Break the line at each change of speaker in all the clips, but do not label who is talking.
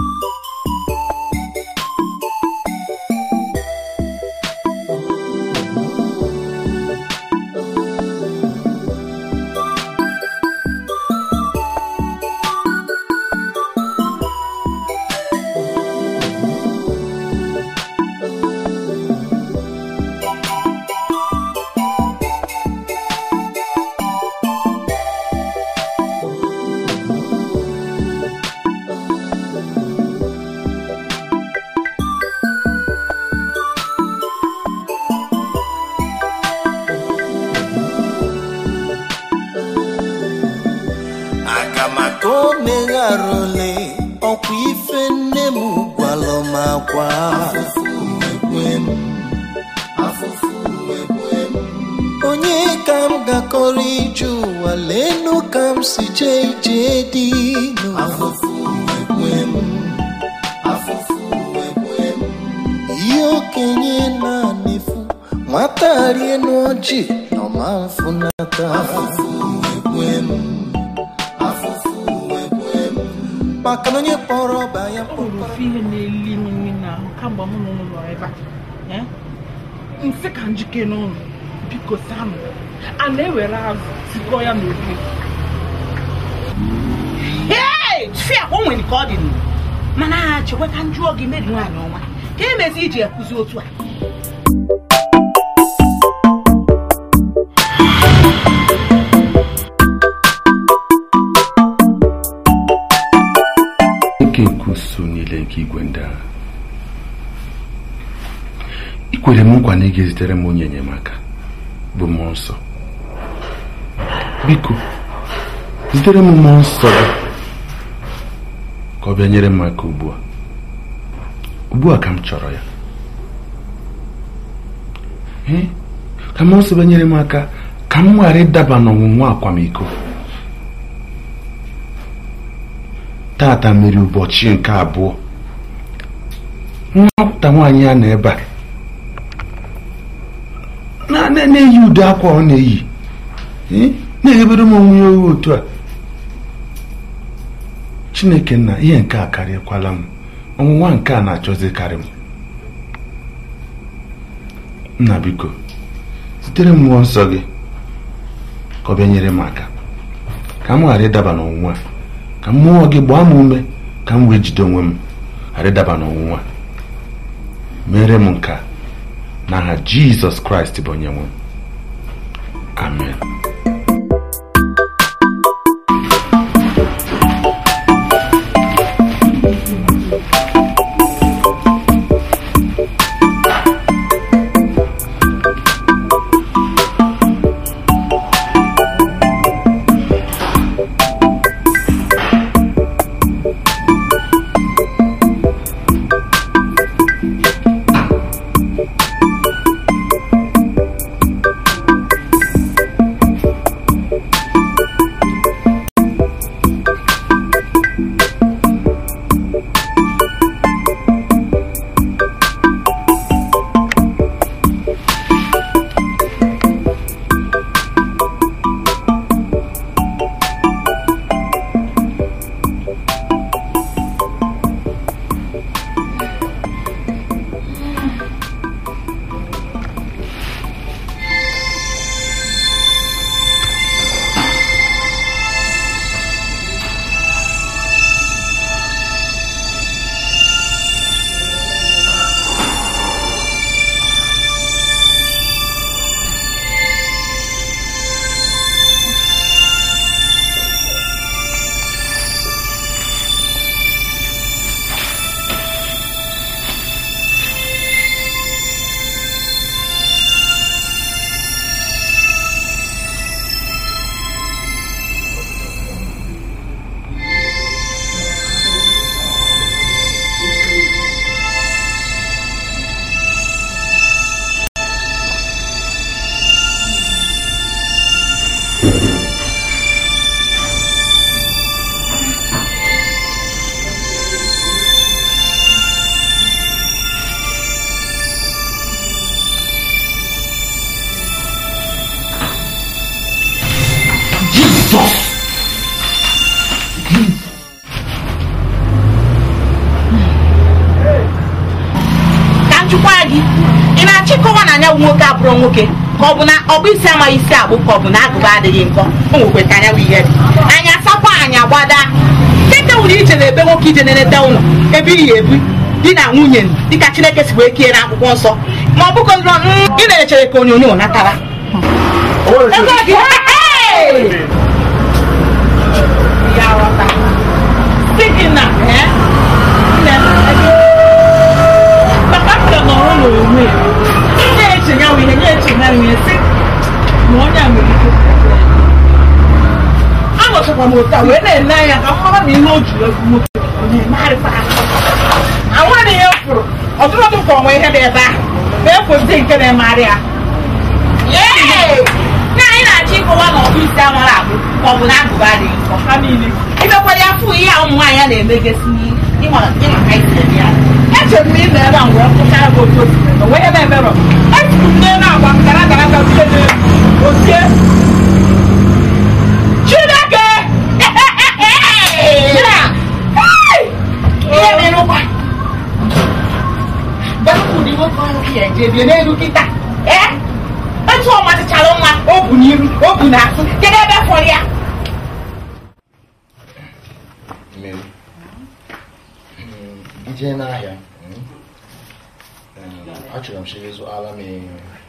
aga maka o megharụle ọkwa ife nne m gwalụ m akwa onye ka m gakọrọ ije ụwa leenụ ka m si jee ije dị n'ụwa ihe okenye na-anefu nwata rie n'ọjị nọma mfunata maka na onye kpọrọ ọba ya
ọ nwere ofu ihe na-eli m nri n'ahụ kamgbe mụ na ụnụ nọ ebe a Eh? nsị ka njike n'ụlọ biko sam a na-ewere azụ tikọ ya n'ofe
Hey! fia o nwere ka ọ dị nụ mana chekwa ka njụọ gị meri nwaanyị ọma ka emezi iji ekwuzi otu a
nke nkusu niile nke igwe ndị agha i kwere m nkwa na ị ga-ezitere m onye enyemaka bụ mmụọ nsọ biko zitere m mmụọ nsọ gị ka ọ bịa nyere m aka ugbu a ugbu a ka m chọrọ ya Ee, ka mmụọ nsọ bịa nyere m aka ka m ghara ịdaba n'ọnwụnwa akwamiko tata mere ụbọchị nke abụọ nwata nwaanyị a nọ ebe a na- na- na-eyi ude akwa ọ na-eyi Eh, na-eghebere m onwe ya oghe otu a chineke nna ihe nke a karịkwala m ọnwụnwa nke a na-achọzi karị m nna biko zitere m mmụọ nsọ gị ka ọ bịa nyere m aka ka m ghara ịdaba n'ọnwụnwa a ka mmụọ gị gbaa m ume ka m wee jide onwe m ghara ịdaba n'ọnwụnwa mere m nke a n'aha jizọs kraịst bụ onye nwe m amen
gị ị na-achọ ịkọwa na anya bụ nwoke abụrụ nwoke ka ọ bụ na ọ bụ isi amaghị isi agbụ ka ọ bụ na agụba adịghị nkọ o nwekwe ka anya bụ ihe dị anya sakwa anya gbada dịka nwere ije na ebe nwoke ije na-enete ụlọ ebe iyi ebu di na nwunye dịka chineke si wee kie na akwụkwọ nsọ ma ọ bụkwa ị na-echere ka onyonyo natara Ego gị, hey! Ya ghọta. Sị gị na, eh, nne, papa m ga nọrọ n'onwe ya. Na-eche ya wụ ihe, na-eche ya wụ ihe, sị, ma onye a nwere ike. Anọchakwa m otu a wee na-ele anya ka m mara ma ihe o ji egwu nwoke ọ na-emegharịkwa aka. Ahụghị ihe m fụrụ, ọtụtụ ka onwe ihe dị ebe ahụ, ma ekwesịghị nke na-emegharị ya. Yay! na anyị na-achọ ịkọwa na ọbụ isi amara abụ ka ọ bụ na agụba adịghị nkọ ha niile imekwara ya fụ ihe a ụmụ nwaanyị a na-emegasị ịma ịma ka isi eme ya echere m ịnọ ebe a wee kwụchara gị otu osi eme wee ebe emerọ etiri m n'elu agwa m gara gara ga tie n'elu otie chineke ihe mere ụkwa bepụ dị nwoke ọrụ ya eje bie n'elu kịta ee etu ọ machachara nwa o bu n'iru o bu n'azụ kedu ebe fọrọ ya
Mmeri. Mm, ije n'ahịa mm, eh, achọrọ m chiri zụara m eh,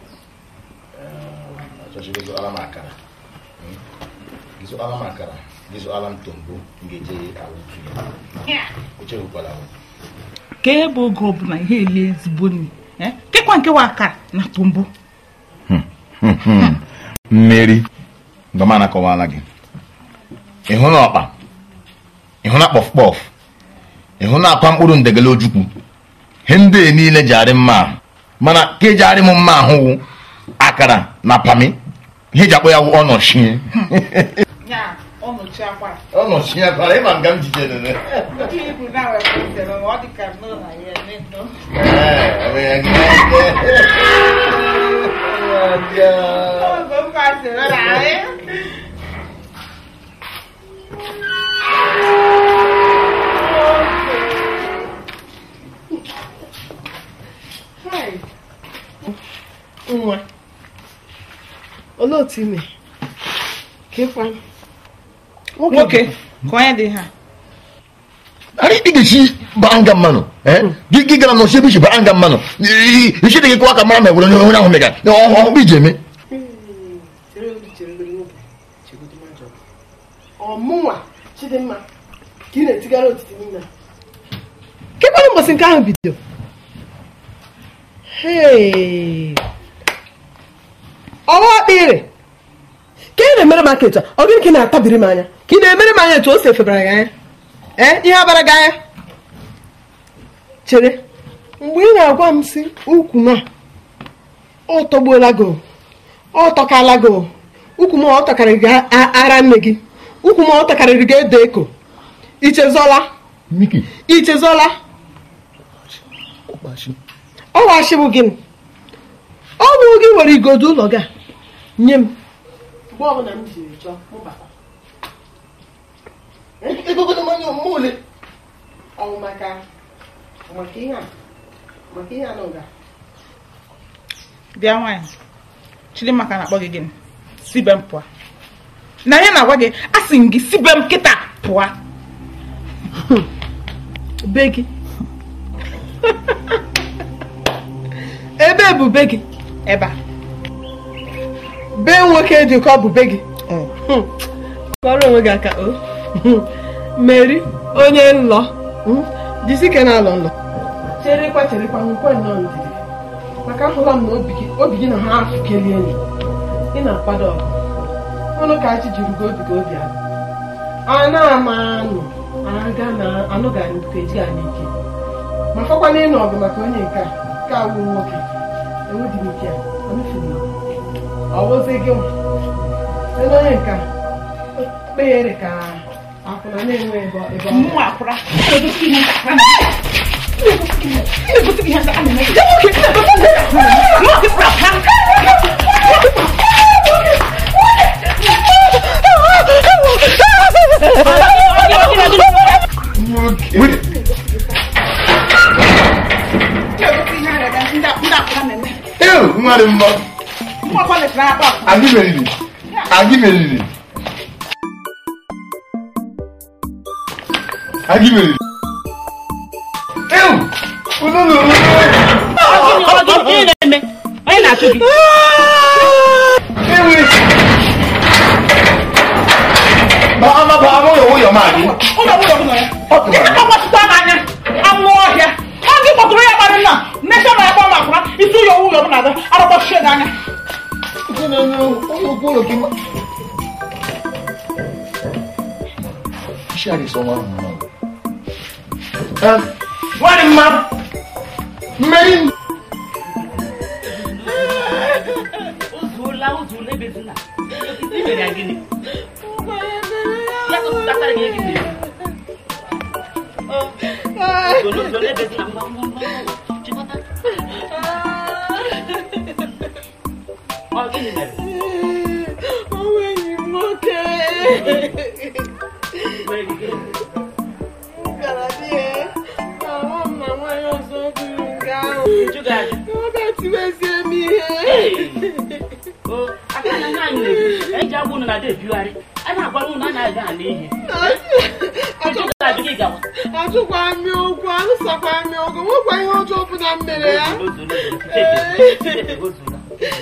achọrọ chiri zụara m akara Mm, gị zụara m akara gị zụara m tombo m ga-eje awụtu ya echefukwala m
ka ebe oge ọbụla ihe ele ezigbo nri eh? kekwa nke wa akara na tombo
mmeri mgbe m anakọwala gị ịhụ na ọkpa ịhụ na kpọf kpọf ịhụ na akwa mkpụrụ ndegele ojukwu ihe ndị a niile ji arị mma ahụ mana ka eji arị m mma ahụ akara na pami ihe eji akpọ ya wụ ọnọchie
ya ọ nọchi akwara
ọnọchie akwara ịma nga m jidere
ndị ibu na wepụtere ma ọ dị ka nọ na ya emetọ oge m kwasịrị na anyị
nwa olee otu ime ka ịkwa
nwoke ka onye dị ha
ari ị ga-esi baa nga mmanụ gị gị gara n'osi ebe isi baa nga mmanụ isi dị gị kụwa ka mara ma egwere onye ahụ megara ọkpụ iji eme
ọmụnwa chidimma ka ị na-etigara otiti niile kekwana ụbọchị nke ahụ bido Hey! ọwa ọkpịrị ka ị na-emere m aka etu a ọ gịnị ka ị na-atabiri m anya ka ị na-emere m anya etu o si efebara gị anya ee ihe abara gị anya chere mgbe ị na-agwa m si ukwu m a ọ tọgbuola gị o, ọ tọkala gị o. ukwu m ọ tọkarịrị gị a- ara nne gị ukwu m ọ tọkarịrị gị edo eko ichezọla
miki
ichezọla ọ washibụ gịnị ọ bụ gị nwere igodo ụlọ gị a nye m mgbe ọbụla m jiri chọọ mụ bata
egogodo mmanya mma ole
ọwụ maka maka ihe a maka ihe a n'ụga
bịa nwaanyị chidimaka na-akpọ gị gịnị sibe m pụọ na ihe na-agwa gị a sị m gị sibe m kịta pụọ
be gị ebe bụ be gị
ebe a
be nwoke dị ka ọ bụ be gị Hmm. kọrọ onwe gị aka o meri onye nlọ Hmm. jisi ike na-alọ nlọ cherekwa cherekwa nkwe nnọọ ndidi maka ahụla m na obi gị obi gị na ha afụkeli enyi ị na-akwado ọgụ ọnụ ka achị jiri gị obi gị obi ahụ a na-ama anụ aga na anụ ga nke eji anyị ike ma fọkwa na ịnụ ọgụ maka onye nke a nke awụ nwoke enwedị m ike a amefuru m ọ bụzi gị nwa site na onye nke a kpeghere ka akwụna na-enwe ebe ọ- ebe ọ
mmụ akwụra
Wait.
ndị
nwa dị mma
Nwa kwalịsịrị akpa.
anyị meriri anyị meriri anyị meriri ewu unu nụrụ
Ọ gịnị ọ gịnị gịnị na-eme? Onye na-achụ gị?
ewu ba ama ba ama ụyọ ụyọ ma gị
Ụlọ ụlọ ụlọ ya. Ike agbachikwa n'anya. Anụ ọhịa. Ọ gị kpọtụrụ ya kparị nna. Mmesha na akpọ ma akwụna. Isi ụyọ ụlọ m na-aga. Arụkpọchie gị anya.
ụlọ okwu ụlọ gị ma isi adị sọ nwa ahụ mma nwanne mma mmeri
Ozuola ozuola ebezina. I mere ya gịnị? Ya tụtụtatara gị gị mere. Ozuola ozuola ebezina. Ngwa ngwa ngwa ngwa. Chịkọta. Ọ gịnị mere?
Ọnwa enyi m nwoke.
Mere gị gịnị?
M gara di ya. Ahụ m na nwaanyị ọzọ duru nga ahụ.
Njụ gị ajụ.
Ọ ga-etiwezie m ihe.
O, aka na nwaanyị na-ekwu, eji agwa unu na-ada ebiugharị. A na-agwara unu na anaghị aga n'ihe. Njụ gị ajụ gị gawa.
Ajụkwa m ya okwu, alụsakwa m ya ọgụ, nwekwa ihe ọjọọ ọbụla m mere ya.
Ozuola ozuola ebezina. Ozuola.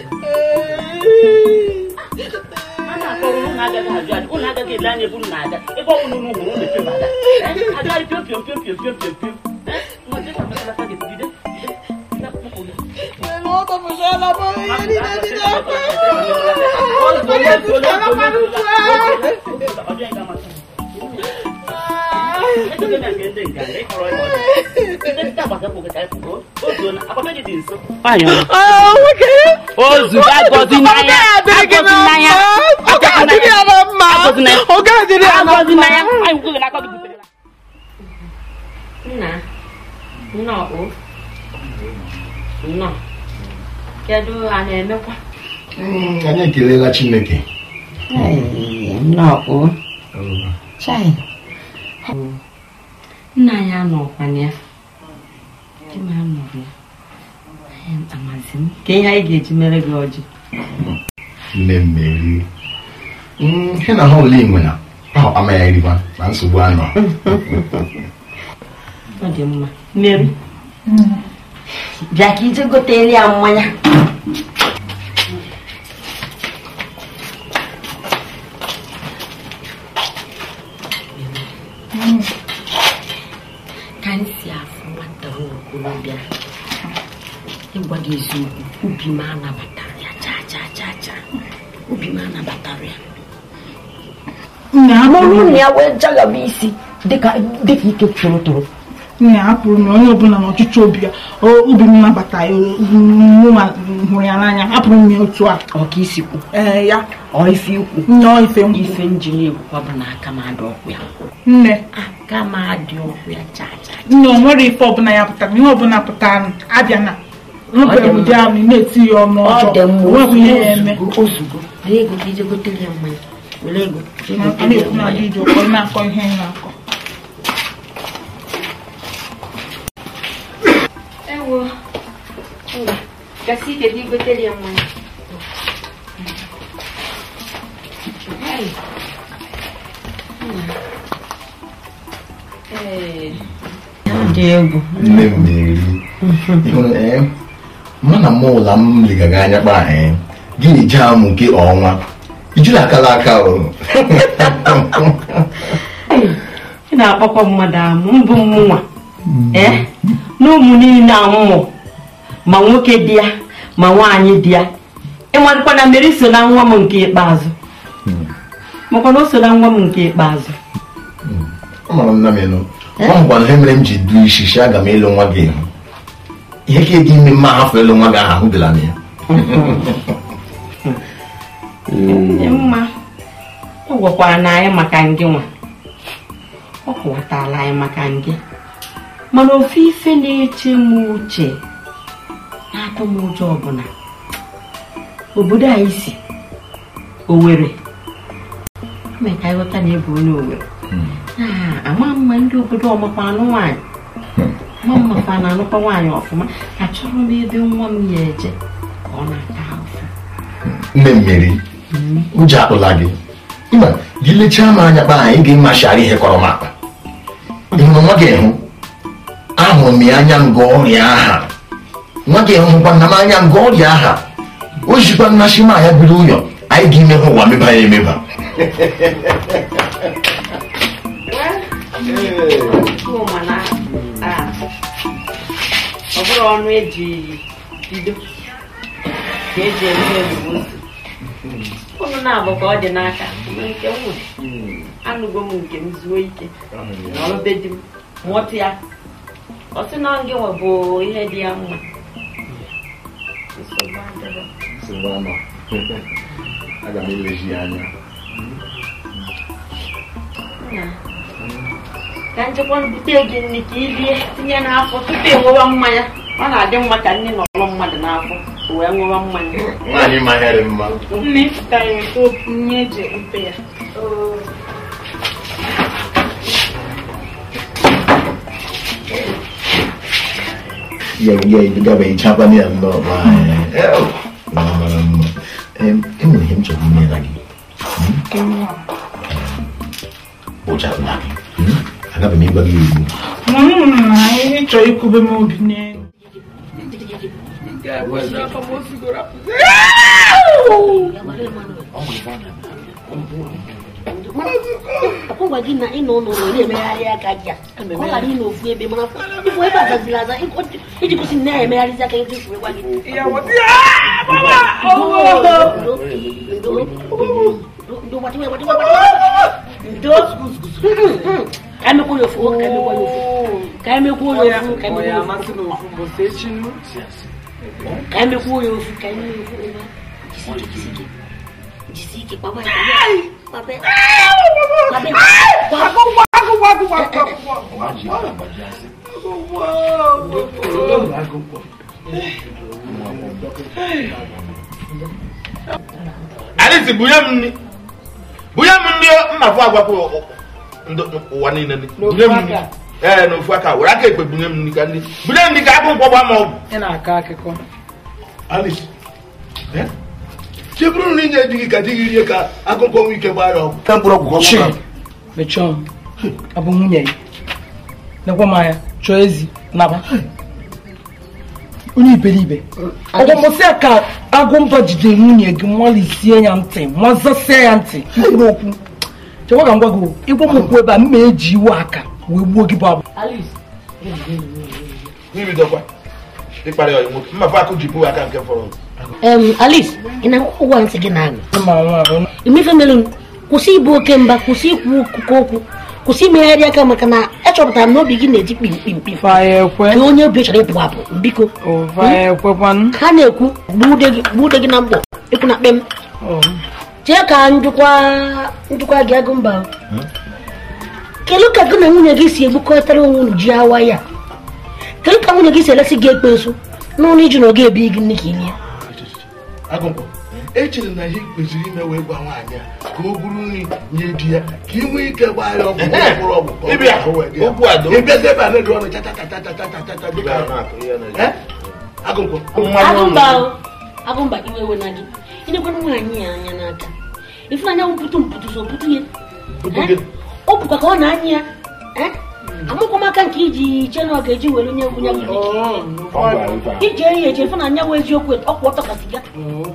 a na-akpọrọ unu agaghị ajụ ajụ unu agaghị ele anya ebe unu na-aga ebe ọ bụla unu hụrụ unu echebada agaghị piom piom piom piom piom piom piom nwa dị ka masalata gị bido bido kpụpụ ya
Lele, ọ tọpụchala m ihe niile dị n'akpa.
Ozuola, ozuola, ozuola, ozuola, ozuola. Ọ dịghị ga-amasị m. Ejide na nke ndị nganga, ịkọrọ ya ọdụ. Ndị ndị agbata kwụ gị ka ịpụ, o- ozuola, agbata gị dị nso.
Ah, nwoke.
Ozuga agọzi n'anya,
Ọ ga-adịrị gị
agọzi
na
n'anya,
mma. Ọ ga-adịrị ya na mma.
agọzi n'anya.
Ọ ga-adịrị ya na
agọzi
mma.
n'anya. Anyị kwughị na aka gị butere ya.
Nna, nnọọ o. Nnọọ. Kedu a na-emekwa?
anyị ekelela chineke
Nnọọ o. Chai. Nna anyị anọkwana ya. Di m anọghị ya. Em, Amazi m. Ka ihe anyị ga-eji mere gị ọjị.
nne mmeri ihe na ha ole inwe na ahụ amaghị erikwa na nsogbu anọ
Ọ dị mma. Mmeri. Bịa ka ije gotere ya mmanya. Ka m si afụ nwata okorobịa ịgwa gị eziokwu obi m anabatara ya chaa chaa chaa chaa obi m anabatara ya
Nna
mụrụ
hapụrụ
na ya wee jaghaba isi dịka dịka ike toro toro
nna hapụrụ na onye ọbụla na ọchịchị obi ya o- obi m nabata ya mụnwa hụrụ ya n'anya hapụrụ m ya otu a
ọka isikwu
ee ya
ọ ife ikwu
nnọọ ife m
ife njiri ekwukwa bụ na aka m adị ọkụ ya
nne
aka m adị ọkụ ya chaa chaa
nne o nwere ife ọbụla ya pụtara ihe ọbụla pụtara abịa na nụbere ụdị ahụ ị na-eti ya ọnụ
ọ dị
ọjọọ
mma
onweghị ihe ya eme
ozugbo ozugbo were ego ka ije gotere ya mmanya were ego jee
Ma a
gotere ya
na-ekwu na
mmanya
gị ji ụkọ ị na-akọ ihe ị na-akọ
ewo ngwa gasị ike ka igotere ya mmanya Hey. Nna. Ee. ọ dị egwu
nne mmeri ịhụrụ ee mụ na mụ ụla m legaga anya kpa ee gị na-eji amụ nke ọnwa ijiri akala aka o
ị na-akpọkwa mmadụ amụ mbụ mmụnwa ee na ụmụ niile amụmụ ma nwoke dị ya ma nwaanyị dị ya ịmadịkwa na mmeri so na nwa m nke ikpeazụ makwa na o so na nwa m nke ikpeazụ
amara m nna m elu ọ mgbe ihe mere m ji du isi si aga m ịlụ nwa gị ihu ihe ka dị ime mma hafụ ịlụ nwa gị ahụ ahụdịla m ya
dị mma ọ gwakwara na anyị maka ngị nwa ọ kọwatala anyị maka ngị mana ofe ife na-eche m uche na-atụ m ụjọ ọbụla obodo anyị si Owere mee ka anyị ghọta na ebe onye Owere Ah, ama mma ndị obodo ọmakwa anụ nwaanyị ma mmakwa na anụkwa nwaanyị ọfụma achọrọ m ebe nwa m ya eje ka ọ na-ata ahụhụ
nne mmeri ụjọ akpụla gị ịma gị lechaa m anya kpa anyị ga-emachara ihe kọrọ m akpa ịhụrụ nwa gị hụ ahụrụ m ya anya nga ọrịa aha nwa gị hụkwa na m anya nga ọrịa aha o jikwa mmasị m anya biri ụyọ anyị ga-ime ha ụwa meba ya emeba
Chuma na ah, ọ bụrụ ọnụ eji bido ka eji eme ebubo unu na-abụ ka ọ dị n'aka ma nke m nwere anụgo m nke m zuo ike n'ọlụbe di m mụọtụ ya ọ sị na ngị nwe bụ ihe dị ya mma nsogbu adịrọ.
aga m elezi ya anya
Nna, ka nchekwa bute gị nri ka i rie tinye n'afọ tupu ị ṅụwa mmanya ọ na-adị mma ka nne nọrọ mmadụ n'afọ o wee ṅụwa mmanya
nwaanyị manyere mma
nne ka ya weta onye eji mpe ya
ya ya gaba ichapa ni nnọọ ma mara mma enwere ihe m chọrọ imere gị ụja akpụla gị agabe m ịgwa gị ugbu
ihe chọrọ ikwube m obi n'elu
ọgwa gị na ịnọ n'ụlọ na-emegharị aka gị a ka ọ ghara ịnọ ofu ebe mana ifo ebe azaziri aza iji kwụsị na ya emegharịzi aka gị fụrụ gwa gị ndo gbatiwe gbatiwe ndo ka emekwa ya ofu ka emekwa ya ofu ka emekwa ya ofu ka emekwa ya ofu ka emekwa ya ofu ka emekwa ya ofu jisike jisike jisike papa papa papa
Alice bunye m nri bunye m nri mmafụ agwapụ ụwa niile nri. bunye m nri ee n'ofu aka were aka ekpe bunye m nri ka nri bunye m nri ka akụ nkwọ gbaa m ọgwụ
ị na-akọ akụkọ
Alice cheburu na inye di gị ka di gị rie ka akụkọ nwe ike gbaa ya ọgwụ ka mkpụrụ ọgwụ
Chi, mechọọ m abụ nwunye ya nekwa m anya chọọ ezi naba onye iberibe ọgwụmụsị ya ka agụmba jidere nwunye gị malisie ya ntị mazasia ya ntị mkpụrụ okwu chekwa ka m gwa gị o, ịgwa m okwu ebe a mma eji iwe aka wee gbuo gị bụ abụ
n'ibidokwa ịkparị ọyị nwoke mmafụ akụ ji pụ aka nke fọrọ
em alice ị na-akwụkwọ ụgwọ ntị gị na-aṅụ
ma nwa abụ
imefe mere m kwụsị ịbụ oke mba kwụsị ikwu okụkọ okwu kwụsị imegharị aka maka na echọpụtara m na obi gị na-eti kpimkpimkpim
faya ekwe
ka onye obi chọrọ ịpụ apụ biko
faya ekwekwanụ
ha na-ekwu gbuude gị gbuude gị na mkpọ ịkwụ na kpem chee ka njikwa njikwa gị agụ mba kedu ka gị na nwunye gị si egbukọtara onwe unu ji awa ya kedu ka nwunye gị si elesi gị ekpensu n'ụlọ iji na oge ebi gị nne ka ilie
agụmkpọ echere na ihe kwesịrị ime wee gwa nwaanyị a ka o buru nri nye di ya ka ị nwee ike gbaa ya ọgwụ ka ọ bụrụ ọgwụ ka ọ bụrụ
Ịbịa,
ahụ wee dị ya.
okwu a doo.
ịbịazi ebe a na-eri ọnụ chachachachachachacha dịka Eh? agụmkpọ
agụmba o, agụmba iwe ewe na gị ịnekwara nwaanyị ya anya n'aka ịfụnanya mpụtụ mpụtụ so pụtụ ya Eh? ọ bụkwa ka ọ na-anya ya Eh? amụkwa m aka nke iji chee na ọ ga-eji were onye ngwụnya gị ije ya eche fụ na anya wụ eziokwu ọkwụ ọtọ ka siga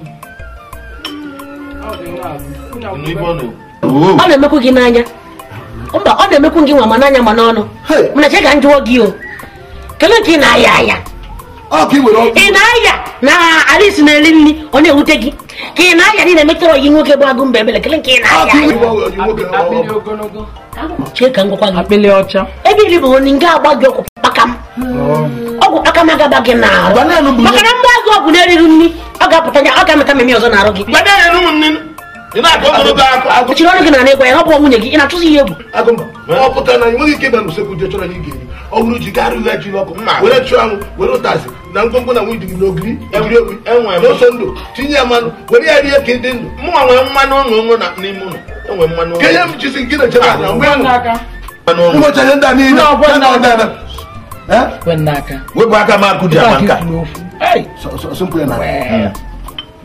n'ibe ọ na-ekwu
ọ na-emekwu gị n'anya mba ọ na-emekwu gị nwa ma n'anya ma n'ọnụ mana che ka m jụọ gị o kelee ka ị na-aya aya
ọ ka ị were ọgwụ
ị na-aya na alisi na-eri nri ọ na-ewute gị ka ị na-aya na ị na-emetara ọyi nwoke bụ agụ mba ebele kelee ka ị
ọ
na-aya
ka ị
aya
were ọgwụ nwoke
akpịrị
ọgwụ
ogologo
chee ka m gwakwa gị
akpịrị ọcha
ebe iri bụ onye nga agba gị ọgwụ kpakam ọgwụ kpakam agaba gị n'ahụ
Banana bụ-
maka na mgbe agụ ọgwụ na-eriri nri ọ ga-apụta ya ọ ga-amịta mmemme ọzọ n'arụ gị
gbanye ya n'ụmụ nne ị na-akọ ogologo akụ akụ
kpuchiri ọnụ gị na ịgwa ya ọ bụ nwunye gị ị na-achụzi ya egwu
agụmba ọ pụtara na enweghị ike ịba n'usekwu je chọrọ na ị ga-eri ọ bụrụ ji karịa ya ji n'ọkụ
Mma.
were chụọ anwụ were ụtazị na ngwongwo na nwunye gị n'ogiri egiri egwu
enwe m.
n'ose ndụ tinye ya mmanụ were ya rie ka ị dị ndụ
mụnwa nwere mmanụ ụlọ ụmụ na n'ime ụlọ enwe mmanụ ụlọ
ka ihe m jisi gị na-echere na mgbe ahụ
n'aka
mmanụ ụlọ
ụbọchị ihe ndị a niile
Ndị ọgbọ
ya na
ndị
ọdịda
kwe n'aka
wepụ aka m akụ ji
Ebe a
ama
ka
nka
ikwuru okwu Hey!
sọmpụ ya na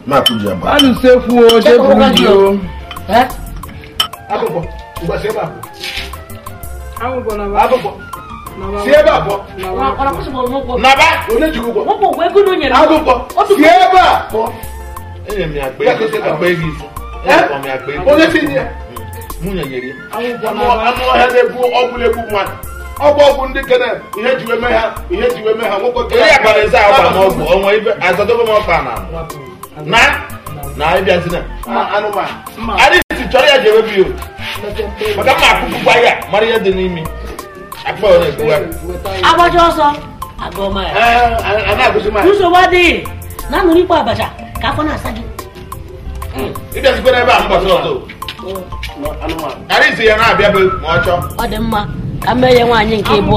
mapụ ji agba
anụ sekwu o jeburu ji o
Agụkpọ, ụbọchị ebe a pụọ.
agụgọ na
Agụkpọ, si ebe a pụọ.
Ọ na-akwụsịbụ ụgwọ.
Naba, onye ji gị ụgwọ.
Wepụ ụgwọ ego na o nyere m.
Agụkpọ,
Otu
si ebe a pụọ.
enye m ya akpa
Ya
ego
gosi ka-
akpa ego ise
Eh?
Akpa m ya akpa ego
Onye si nye ya.
nwunye nyere ya
Anụ anụ ọhịa na-egbu ọgwụ na-egbu mmadụ. Ọgwụ ọgwụ ndị kene ihe ji wee mee ha ihe ji wee mee ha nwoke
onye ya kpara eze agba m ọgwụ ọnwa ibe azọdobe m ọkpa na na na ịbịazina
anụmanụ.
adịghị chọrọ ya ji ewebe ya o. maka mma akụkụkwa ya mara ihe dị n'imi akpa ọ na-egbuwa
Agbacha ọsọ. Agụọma ya.
Ee, a na-agụzi m
Nsogbu adịghị. Na anụrụ ikpo abacha ka afọ na-asa gị.
ịbịazikwara ebe a mgbasa ọzọ
anụmanụ.
arịzi ya na-abịa be ma ọ chọọ
Ọ dị mma ka m mee ya nwaanyị nke ịbụọ.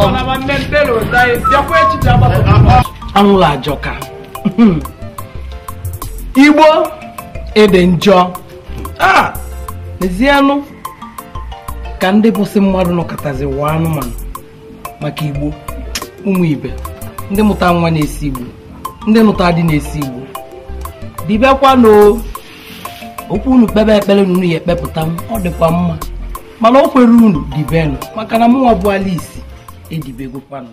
anwụrụ ajọka igbo ede njọ a n'ezianụ ka ndị bụsị mmadụ nọkọtazi wụọ anụmanụ maka igbo ụmụ ibe ndị mụta nwa na-esi igbo ndị nụta dị na-esi igbo dibịakwanụ okwu unu kpebe ekpere na unu ya ekpepụta m ọ dịkwa mma mana o kwere unu dibenụ maka na mụnwa bụ ala isi edibegokwanụ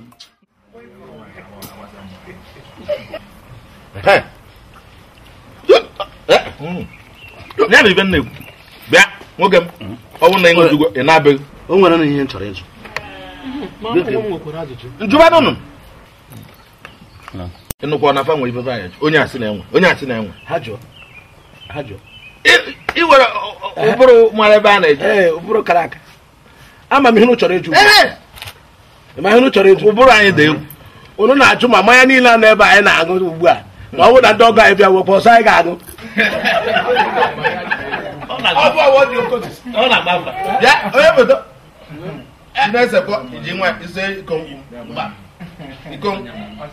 ya na ibe m na-ekwu bịa nwoke m ọ bụrụ na ị nwejugo ị na-abịaghị
O nwere na ihe m chọrọ ịjụ.
njụbadụ nụ ịnụkwa na afa nwere ife anyị onye asị na-enwe onye asị na-enwe
Ha jụọ. Ha jụọ.
Ị- ị nwere ọ- ọ- ụbụrụ mara ebe a na-eje
Ee, ụbụrụ kara aka. Ama m ihe unu chọrọ ịjụ.
Ee,
Ma ihe unu chọrọ ịjụ.
ụbụrụ anyị dị egwu
Unu na-ajụ ma mmanya niile a nọ ebe anyị na-aṅụ ugbu a. Ma ọ bụrụ na ndị ọgọ anyị bịa wepụ ọsọ anyị ga-aṅụ.
bịa onye foto ị na-esekọ iji nwa ise iko nkwụ mba iko nkwụ.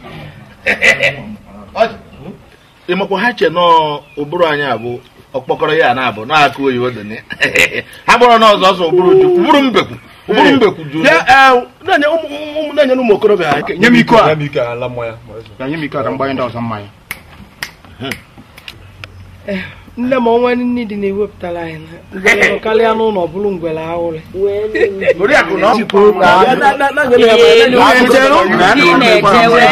Ọjị. ịmakwa ha che nọọ ụbụrụ anyị abụ ọkpọkọrọ ya na-abụ na-akụ oyibo dị na ya. ha gbọrọ n'ọzọ ọsọ ụbụrụ ju ụbụrụ mbekwu ụbụrụ mbekwu ju
Bịa, ee, na-enye ụmụ ụmụ- na-enye ụmụ okorobịa aka. Nye m iko a. Nye m iko a ka m gbanye ndị ọzọ mmanya.
nne m ọnwa nne dị na-ewepụtara anyị na ngwere karịa n'ụlọ bụrụ ngwere ahụrị
oriakụ na ọ
Na- na- na- na- nye m ya-
Elu,
nye m ya-
ndị na-ejewe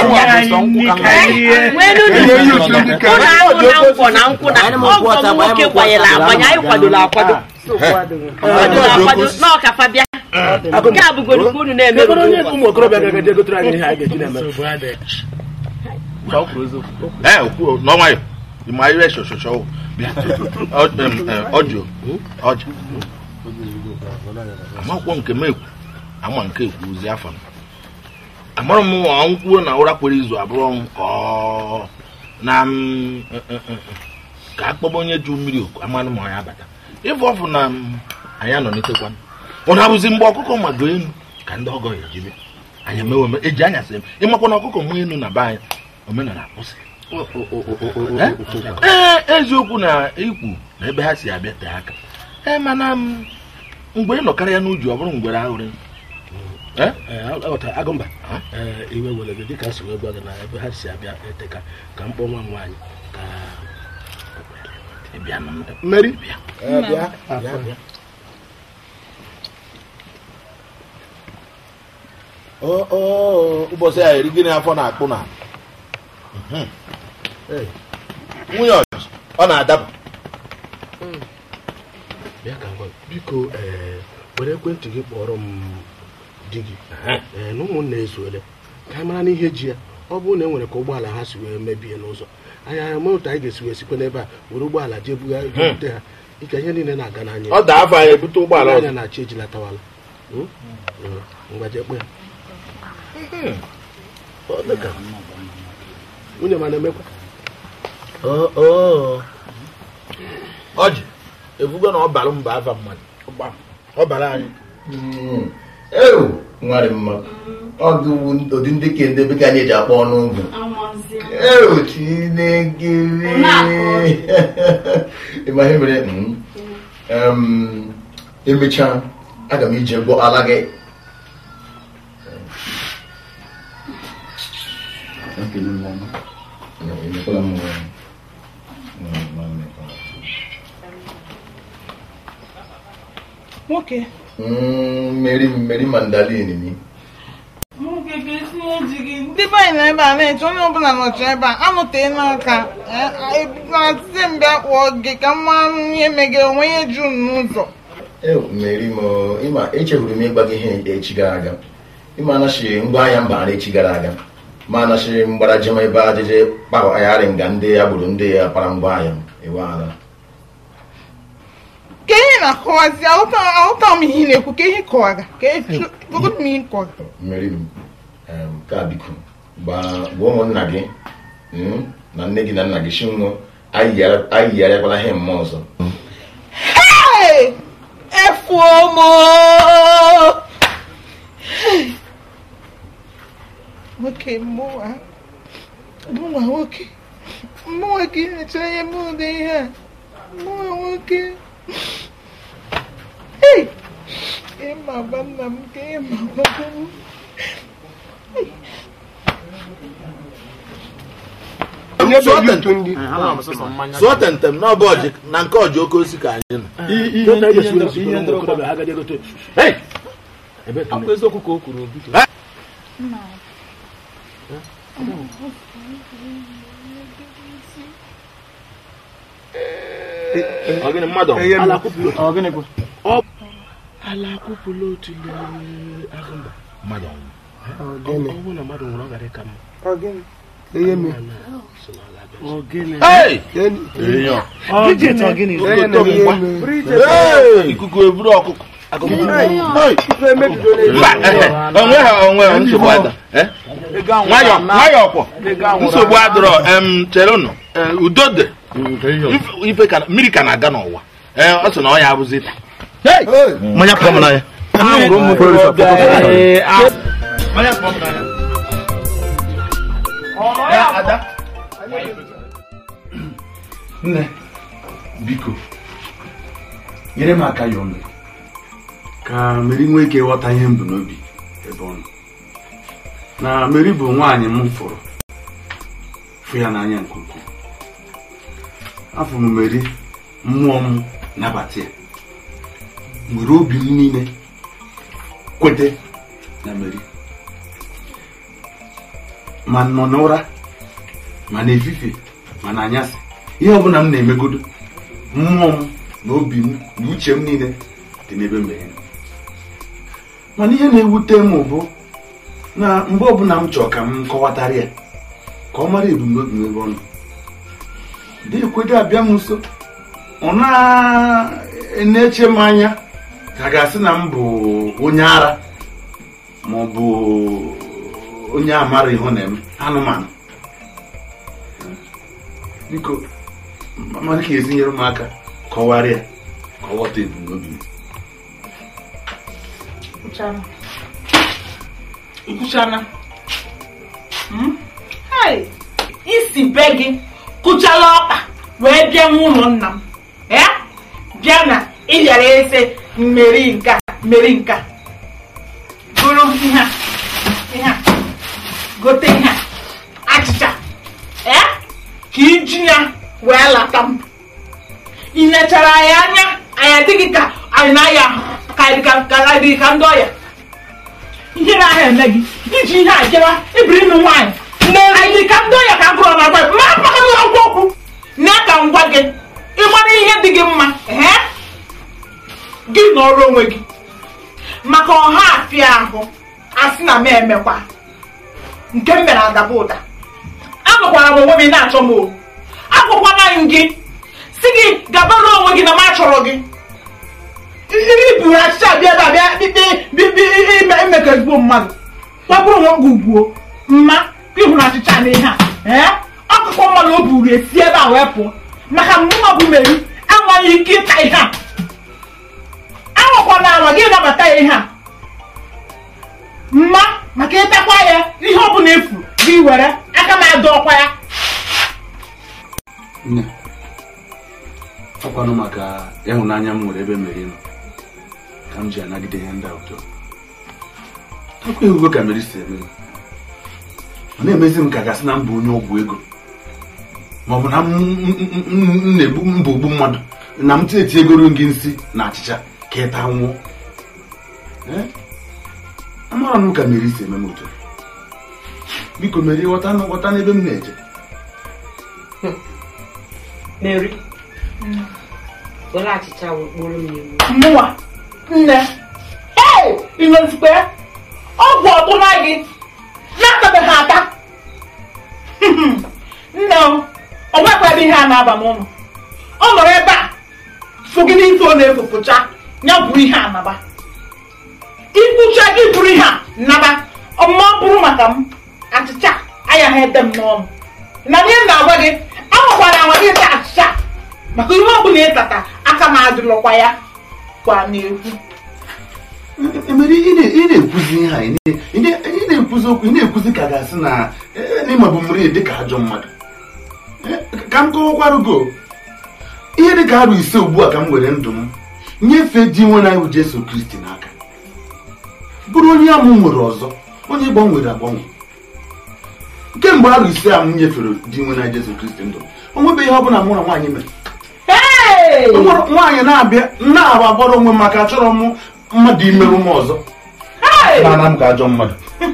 ụnụ na nkwụ na nkwụ na ọgọ m nwoke kwanyere akwanye anyị kwadoro akwado kwadoro akwado n'ọkafa bịa nke a bụgoro ka unu na-eme
Kedu onye ụmụ okorobịa ga-eje gotere anyị ihe anyị ga-eji na-eme?
ee okwu n'ọnwa ya ịma ihe shọshọshọ bịa Ọ- em, em, ọjị ọjị amakwụkwọ nke m ekwu ama nke ekwu ozi afọ m amara m nwa nkwuo na ụra kwere izu abụrụ ọnwụ ka ọ na m eh, eh, eh, ka akpọba onye ju mmiri oku amanụ ma ya bata ịfụ ọfụ na m, anyị anọnitekwa ọ na-abụzi mgbe ọkụkọ mago elu ka ndị ọgọ ya ejibe anyị emewe eme eji anyasị m ịmakwa na ọkụkọ nwe elu na be anyị omenala akwụsị ee eziokwu na ikwu na ebe ha si abịa tee aka ee mana m, mgbe ị nọkarịa ya n'uju ọ bụrụ ngwere ahụrị Eh?
Ee, aghọtara agụmba ee iwe were gị dịka si wee gwa gị na ebe ha si abịa eteka ka mkpọ nwa m nwaanyị ka
Ị bịa na m-
mmeri
ụbọchị a eri gịnị afọ na-akpụ na nwunye ọjọọ ọ na-adaba
bịa ka ngwa biko ee were ekwentị gị kpọrọ m di gị ee na ụmụnna ezuole ka anyị mara n'ihe ji ya ọ bụrụ na e nwere ka ụgbọala ha si wee mebie n'ụzọ anyị ama otu anyị ga-esi wee sikwa n'ebe a were ụgbọala jee buga bute ha ike ihe niile na-aga n'anya
ọ daa afọ anyị ebute ụgbọala
anya
ọzọ
na-achị ejilatawala Hmm? Hmm. ngwa jee kpọ ya Ọ dịka nwunye ma na-emekwa
ọjị ebugo na ọ bara mba afa mmadụ ọ bara anyị
ewu nwarị mma ọgụ wu ụdị ndị ke ndị bekee anyị eji akpọ ọnụ ugwu ewu chineke ịma ihe mere mm, em, emechaa aga m ije gwọ ala gị Emekwala m, mm, mm,
nwoke
Mm, Mary Mary Mandalin ni
nwoke ga-esi eji gị ndị be anyị nọ ebe a na-eche onye ọbụla nọchi ebe a anụtee n'aka na-asị m bịa kpọọ gị ka m mara ihe megere onwe ihe ju m n'ụzọ
Ew, Mary mo ịma echefuru m ịgwa gị ihe echi gara aga ịma anachi ngwa ahịa mba ara echi gara aga ma anachi mgbara jem ebe ajịjị kpagharị nga ndị ya gburu ndị ya kpara ngwa ahịa m ewe ala
ka ihe na-akọwazi ahụta m ihe ị na-ekwu ka ihe kọwaga ka gogodo m ihe kọwaga
Mary m em, ka biko gbaa gwa ụmụnna gị mm, na nne gị na nna gị shinwo anyị yigharịakwala ihe mma ọzọ
Hey! efuomo nwoke mụwa mụwa nwoke mụwa ka ị na-echere ihe mụ ụdị ihe a mụwa nwoke Hey! ịma gba nna m ka ịma gba m
sụọ tentem na ọbụ ọjị na nke ọjị oke osi ka anyị nọ
akwa eziokwu ka o kwuru obi
Ọgịnị mmadụ
ala kwupụrụ ọgịnị bụ
ala akwụpụla otu agụmba mmadụ ọnwụ ọ bụrụ na mmadụ nwụrụ ọ gara ịka mma
ihe me
Hey!
Bridget ọgịnị
Hey! ikuku eburu ọkụkọ onwe ha onwe ha nsogbu ada nwayọ nwayọ kwọ nsogbu adịrọ em chere unu Eh, udo dị Ife- ife ka mmiri ka na-aga n'ụwa Eh, ọ sị na ọ ya abụzi taa Hey! mmanya pụọ m n'anya mmanya pụọ m n'anya Ya, ada
nne biko nyere m aka ya ọnụ ka meri nwee ike ghọta ihe m bụ n'obi ebe ọ nọ na meri bụ nwaanyị m fụrụ fụ ya n'anya nke ukwuu afọ m meri mmụọ m nabata ya nwere obi m niile kwete na meri ma nọ n'ụra ma n'efifie ma n'anyasị ihe ọbụla m na-emegodo mmụọ m na obi m na uche m niile dị n'ebe mmeri nọ. mana ihe na-ewute m bụ na mgbe ọbụla m chọrọ ka m kọwatara ya ka ọ mara ebumnobi m ebe ọ nọ dị ekwedo abịa m nso ọ na-eche m anya ka a ga-asị na m bụ onye ara ma ọ bụ onye amara ihe ọ na-eme anụmanụ biko mara ka esi nyere m aka kọwara ya ka ọ ghọta ebumnobi m
ikwuchana hai isi be gị kụchala ọkpa wee bịa n'ụlọ nna m ya bịa na ịyara ese mmeri nka mmeri nka bụrụ ihe a ihe a gote ihe a achịcha ya ka iji ya wee lata m ị nechara anyị anya anyị adịghị ka anyị na-aya ka anyị ka ka anyị dị ka ndị ọya ihe na-ahịa eme gị iji ihe a jewa ibiri ịnụ nwaanyị anyị dị ka ndị ọya ka agụrụ na agwa ma akpaghị ọgwụ okwu na ka m gwa gị ịmara ihe dị gị mma ee gị nọrọ onwe gị maka ọha afịa ahụ asị na m emekwa nke m mere adaba ụda anọkwara m onwe m na-achọ m o agwakwana m gị si gị gabara onwe gị na m achọrọ gị iri buru achịcha bịa ebe a bịa ikpe ime ime ka ezigbo mmadụ kpọpụrụ onwe gị ugbuo mma ịhụrụ achịcha na ihe a ee ọkụkọ mmadụ o buru esi ebe a wee pụọ maka mma bụ meri enweghị ike ịta ihe a anwakwana anwa gị nabata ya ihe a mma maka ịtakwa ya ihe ọ bụla efu gị were aka m adọ ọkwa ya
nne ọkwanụ maka ịhụnanya m nwere ebe meri nọ ka m ji anagide ihe ndị a ụjọ akwa ehugo ka meri si eme m. ọ na-emezi m ka gasị na mbụ onye ọgwụ ego ma ọ bụ na m m- m- m na-egbu mba ogbu mmadụ na m tieti egoro gị nsị na achịcha ka ịta nwụọ Eh? amara m ka meri si eme m otu a. biko meri ghọta na- ghọta n'ebe m na-eje
Mary were achịcha wee kporo m iwu
mụnwa nne ee inozikwe ọgwụ ọtụna gị na-atabeghị ata nne o ọ nwekwara ihe a na-aba n'ụlọ ọ nọrọ ebe a so gị n'ife ọ na-efopụcha ya bụrụ ihe a naba ikwucha gị bụrụ ihe a naba ọmụma bụrụ maka m achịcha ayaghị ede m n'ọnụ na ihe m na-agwa gị anwakwara anwa gị taa achịcha maka ihe ọ bụla ịtata aka m adịlọkwa ya kwa na-ekwu
emere ị na- ị na-ekwuzi ihe a ị na- ị na- ị na-ekwuzi okwu ị na-ekwuzi ka ga-asị na eh, n'ịma bụ mmiri dị ka ajọ mmadụ Eh, ka m kọwakwarụ go ihe dị ka arụ ise ugbu a ka m were ndụ m nyefee di nwe na iwu Jesu Kristi n'aka bụrụ onye amụ nwere ọzọ onye gbanwere agbanwe kemgbe arụ ise a m nyefere di nwe na Jesu Kristi ndụ m o nwebeghị ihe ọ bụla mụ na nwaanyị mere O nwere nwaanyị na-abịa na-aba agbara onwe m maka achọrọ m mmadụ imerụ m ọzọ na-ana m ka ajọ mmadụ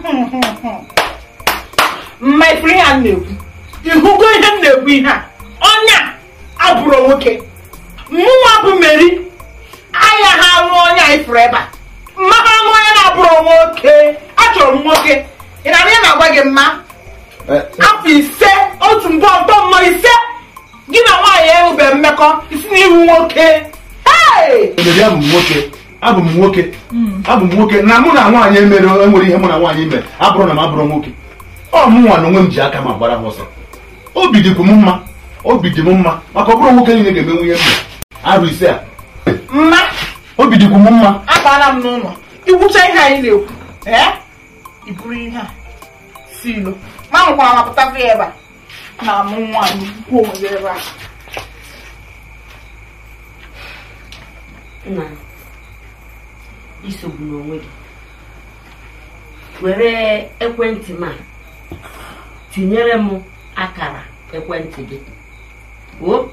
mma ifuru ihe a m na-ekwu ịhụgo ihe m na-ekwu ihe a ọnya abụrụ nwoke mụnwa bụ meri anya ha anụ ọnya a ifuru ebe a mma ha anụ ọnya na-abụrụ nwoke achọrọ m nwoke ị na ihe na-agwa gị mma afọ ise otu mbọ ntọ mmọ ise gị na nwaanyị enwebe mmekọ isi n'ihu nwoke Hey!
Emeri abụ m nwoke abụ m nwoke abụ m nwoke na mụ na nwaanyị emere enwere ihe mụ na nwaanyị mere abụrụ na m abụrụ nwoke ọ mụ nwa na onwe m ji aka ma gbara ha ọsọ obi dịkwu m mma obi dị m mma maka ọ bụrụ nwoke niile ga-emenwu ihe m arụ ise a
mma
obi dịkwu m mma
abala m n'ụlọ ikwucha ihe anyị na-ekwu ee iburu ihe a si ilo ma nwekwara mapụtakwa ya ebe a na amụ nwaanyị kwuo onwe gị ebe a
nna isogbu n'onwe gị were ekwentị m a tinyere m akara ekwentị gị o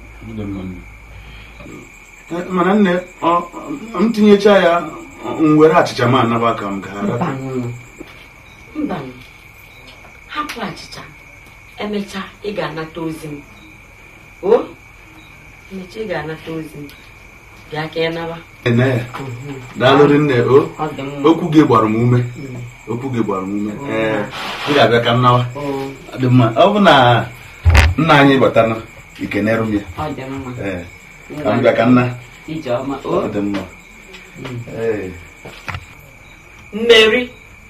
mana nne ọ- m tinyecha ya m were achịcha m anaba ka m gaa
mbanụ mbanụ hapụ achịcha emechaa ị ga-anata ozi m o emechaa ị ga-anata ozi m bịa ka ị naba
ene ya daalụrị nne o
ọ dị mma
okwu gị gbara m ume okwu gị gbara m ume ee m ga-abịa ka m nawa Ọ dị mma ọ bụ na nna anyị batana ikenerụ m ya
ọ dị mma
ee ka m bịa ka nna
ijeọma
ọ
o
dị mma ee
mmeri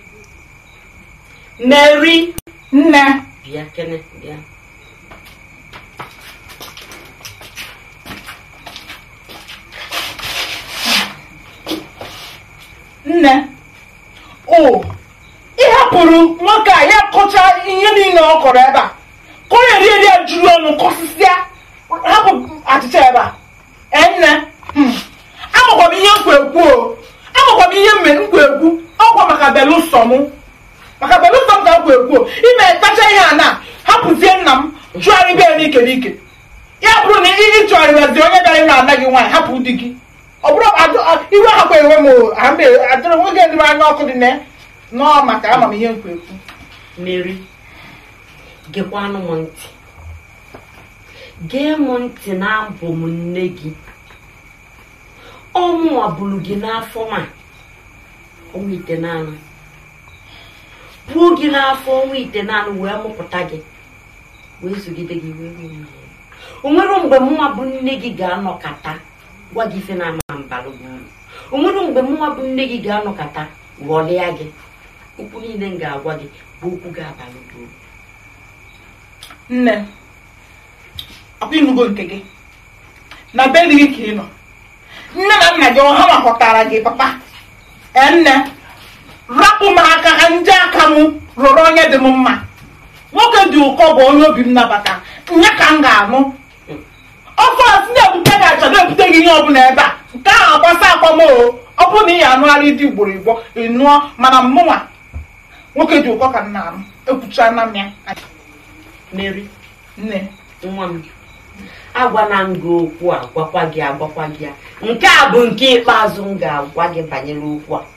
mmeri
nne
bịa kene bịa
nne o ịhapụrụ nwoke a ya kọcha ihe niile ọ kọrọ ebe a ka ọ na-eri eri ya juru ọnụ kọsịsịa hapụ achịcha ebe a ee nne hmm, amakwa m ihe nkwa ekwu o amakwa m ihe mme nkwa ekwu ọkwa maka belụsọ mụ maka belụsọ m ka nkwa ekwu o ime tacha ihe a na hapụzie nna m chụgharịba ya n'ike n'ike ya bụrụ na ị chụgharịbazi onye bịara ịnụ ana gị nwaanyị hapụ di gị ọ bụrụ adụ- a- iwe ahakwa enwe m o, ama adịrị nwoke ndị m anya ọkụ dị na nọọ maka ama m ihe nkwa ekwu
mmeri gekwanụ m ntị gee m ntị na abụ m nne gị ọmụnwa bụrụ gị n'afọ ma ọnwa ite naanị puo gị n'afọ ọnwa ite naanị wee mụpụta gị wee zụgide gị wee ruo mgbe o nwere mgbe mụnwa bụ nne gị ga-anọkata gwa gị ife na-ama mbalụ gị uru o nwere mgbe mụnwa bụ nne gị ga-anọkata ghọlịa gị okwu niile m ga-agwa gị bụ okwu ga-abalị gị uru
nne ọkwa ịnụgo nke gị na be dị gị ka ị nọ nne na nna gị ọha makọtara gị papa ee nne rapụ m aka ha ndị aka m rụrụ onye dị m mma nwoke dị ụkọ bụ onye obi m nabata nya ka m ga-anụ ọkụ a si na-ebute gị acha na-ebute gị ihe ọbụla ebe a nke ahụ agbasa akwam o ọ bụrụ na ị ya anụgharị dị ugboro igbo ị nụọ mana mụnwa nwoke dị ụkọ ka m na-anụ ekwuchana m ya
Mary
nne
nwa m agwana m gị okwu a gwakwa gị agwakwa gị ya nke a bụ nke ikpeazụ m ga-agwa gị banyere okwu a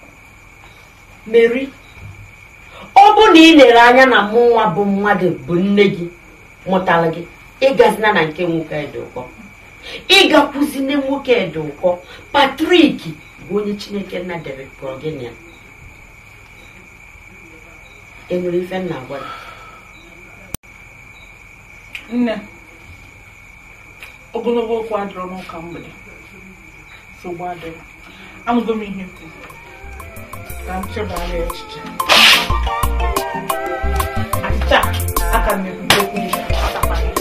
meri ọ bụ na ị lere anya na mụ nwa bụ mmadụ bụ nne gị mụtara gị ịgazina na nke nwoke dị ụkọ ịgakwuzine nwoke dị ụkọ patrik bụ onye chineke nna dere kpọrọ gị na ya enwere ife nna agwa gị
nne ogologo okwu adịrọ n'ụka mgbede nsogbu adịrọ anụgo m ihe kwuru ka m chebara ya echiche achịcha aka m ekwudo okwu ihe atakwana ya.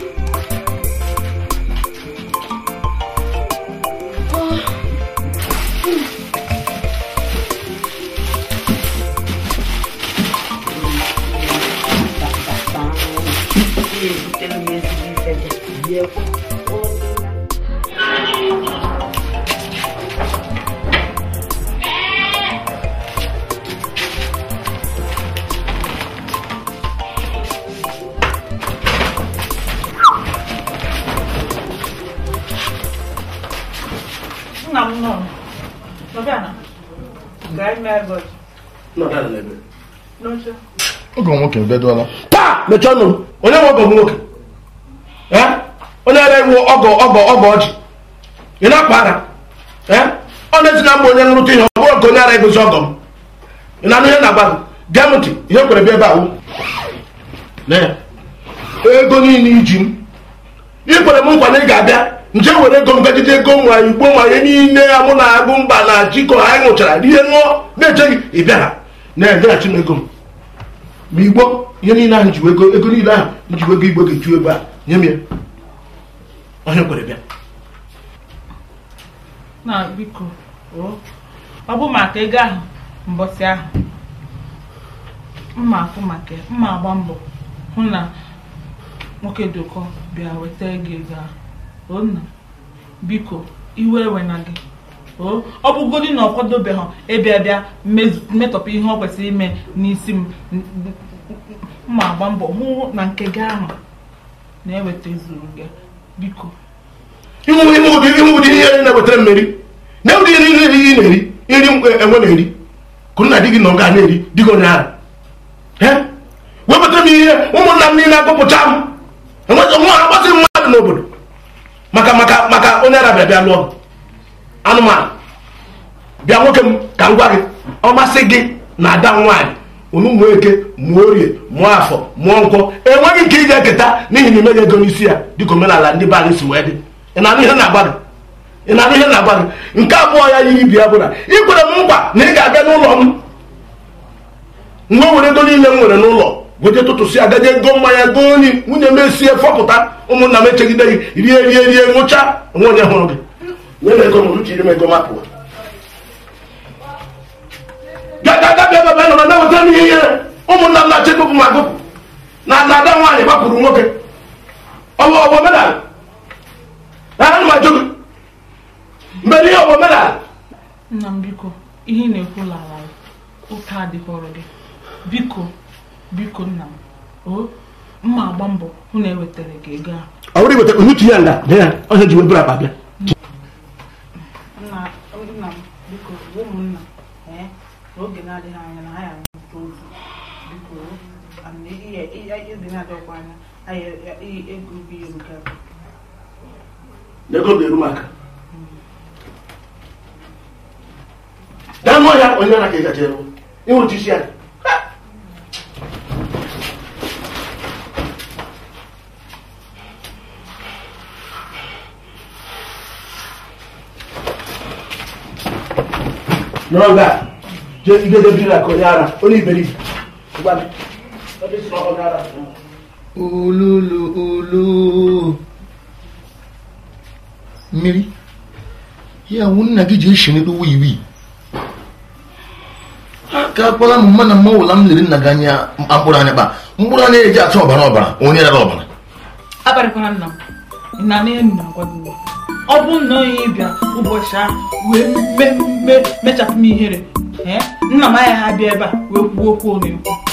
ebutere m ezigbo ife gị biekwa
nna m nọ nọbịa na gaa ime ego ji n'oche
oge nwoke bedola
taa mechie ọnụ m onye nwe ọgọ m nwoke Eh? onye ara iwu ọgọ ọgọ ọgọ ọjị ị na-akpa ara Eh? ọ na-esi na mba onye nrụta ihe ọ bụrụ nke onye ara egosi ọgọ m ị na-anụ ihe na-agba gị gee m ntị ihe kwere bịa ebe ahụ Lee ya. ego niile iji m ị kwere m nkwa na ị ga-abịa nje were ego m gajide ego nwa igbo nwa ihe niile ya mụ na agụ mba na jikọ anyị ṅụchara rie ṅụọ na-eche gị ị bịara na-edeghachi m ego m ma igbo ihe niile ahụ jiwe ego ego niile ahụ m jiwe ego igbo ga-eju ebe a nye m ya onye kwere bịa
na biko o ọ bụ maka ego ahụ mbọsị ahụ mma afụ maka ya, mma agba mbọ hụ na nwoke dị ụkọ bịa weta ego ego ahụ o nna biko iwe ewe na gị o ọ bụgodi na ọ kwadobeghị ịbịa bịa mmezu- metọpụ ihe ọ kwesịrị ime n'isi m n- n- mma agba mbọ hụ na nke gị ahụ na-eweta zuru gị biko
ịnwụ ịnwụ ụdị ịnwụ ụdị ihe na-ewetara mmeri na ụdị ihe niile ị na-eri nri m enwe na-eri kụ nna di gị na ọ ga na-eri di gị onye ara wepụtara m ihe ụmụnna m niile akpọpụcha m enwe- nwa ha gbasịrị mmadụ n'obodo maka maka maka onye ara bịa bịa lụọ m. anụmanụ bịa nwoke m ka m gwa gị ọ masị gị na ada nwaanyị unu mụọ eke mụọ orie mụọ afọ mụọ nkwọ enweghị nke ị ga-eketa n'ihi na imeghị ego n'isi ya dịka omenala ndị be anyị si wee dị ị na-anụ ihe na-agba gị ị na-anụ ihe na-agba gị nke abụọ ya yi ibi ya bụ na ị kwere m nkwa na ị ga-abịa n'ụlọ m mgbe o were ego niile m nwere n'ụlọ goje tụtụsị agaje ego mmanya goo nri nwunye m esie fọpụta ụmụnna m echegide gị rie rie rie ṅụcha onwe onye hụrụ gị nye m ego m ruchiri m ego m apụwa gagagabịa ebe nọrọ na-eweta m ihe ihere ụmụnna m na-achọ ịgụpụ m agụpụ na na ada nwaanyị gbapụrụ nwoke ọwụ ọwụ omenala na ana m ajụ gị mgbe ihe ọwụ omenala
nna m biko ihe ị na-ekwu lara ụka adịghọrọ gị biko biko nna m o mma agba mbọ hụ na ewetara gị ego ahụ
ọ bụrụ iweta onutu ya nga na ya ọhịa ji weburu akpa bịa
nna nna m biko ụmụnna ee n'oge na-adịghị anya na anyị arụta ozu biko ana ihe ihe ezi na-adọkwa anya anyị ego bụ ihe nke a.
na ego ga-eru m aka gaa n'ọhịa onye ara ka ị gaje ịnwụchi isi ya nọrọ nga je idede biri aka onye ara onye iberibe Ngwa gị. Ebe isi na ọ onye ara.
olulu olu mmiri ya wụ nna gị ji eshinedo wiwi ka akpọla m mma na mma ụla m lere nna gị anya mkpụrụ anya kpa mkpụrụ anya eji atụ ọbara ọbara onye rara ọbara
abalịkwana nna m ị na ihe m na-agwa gị ugbu a. ọ bụ na onye bịa ụbọchị ahụ wee me- me- mechapụ m ihere ee nna m agaghị abịa ebe a wee kwuo okwu ọ na-ekwu